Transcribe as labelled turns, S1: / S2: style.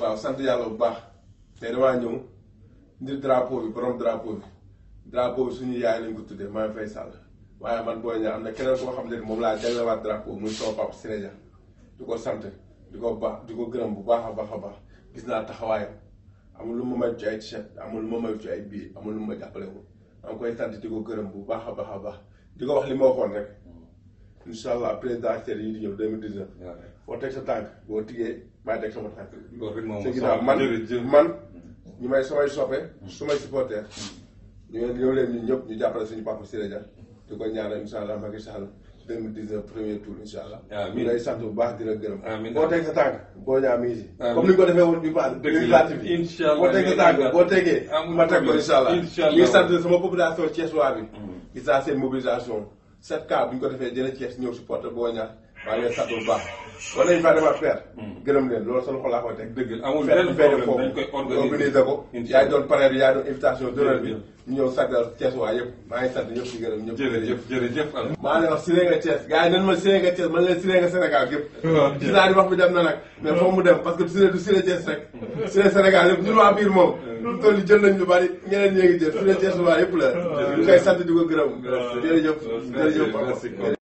S1: waaw sant yàlla bu baax tey damaa ñëw ndir drapeau bi borom drapeau bi drapeau bi suñu yaay lañ ko tuddee maa ngi fay sàll waaye man booy ñaa am na keneen koo xam ne moom laa jaglewaat drapeau muy sama papa Siré Dia di ko sant di ko baax di ko gërëm bu baax a baax a baax gis naa taxawaayam amul lu ma may ci ay t-shirt amul lu ma may ci ay bii amul lu ma jàppale ko maa ngi koy sant di ko gërëm bu baax a baax a baax di ko wax li ma waxoon rek incha allah présidentielle yi di ñëw 2019 foo teg sa tànk boo tigee maa teg sama tànk
S2: loolu rek moom
S1: ci ginnaaw man man ñu may samay soppe su may supporter ñu ngeen ñëw leen ñun ñëpp ñu jàppale suñu papa Siré Dia di ko ñaanal incha allah Macky Sall 2019 premier tour incha allah ñu lay sant bu baax di la gërëm
S2: amiin
S1: boo teg sa tànk boo ñaa mi ngi si
S2: amiin
S1: comme ni ñu ko defee woon bi baax législative yi
S2: incha allah
S1: boo teg sa tànk boo tegee
S2: amul
S1: ma teg ko incha allah
S2: incha allah
S1: ñu ngi sant sama population Thiès waa bi gis naa seen mobilisation 7 cas bu ñu ko defee jëlee Thiès ñëw supporter boo ñaar maa ngi leen sant bu baax war nañu faa demaat faire gërëm leen loolu sa loxo laa koy teg
S2: dëgg la amul
S1: fête
S2: benn
S1: fête
S2: problème dañ koy
S1: foofu
S2: organiser
S1: organiser ko
S2: incha
S1: yaay
S2: allah
S1: doon parrain bi yaay doon invitation d'honneur bi ñu ñëw saggal Thiès waa yëpp maa ngi sant ñëpp di gërëm ñëpp
S2: jërëjëf jërëjëf Al.
S1: maa ngi wax Siré nga Thiès gars yi nan ma Siré nga Thiès man leen Siré nga Sénégal gépp gis naa ni wax bi dem na nag mais foog mu dem parce que Siré du Siré Thiès rek Siré Sénégal yëpp ñun waa biir moom lu toll ni jël nañ lu bari ñeneen ñee ngi jël Siré Thiès waa yëpp la ñu koy sant di ko gërëm jërëjëf jërëjëf
S2: merci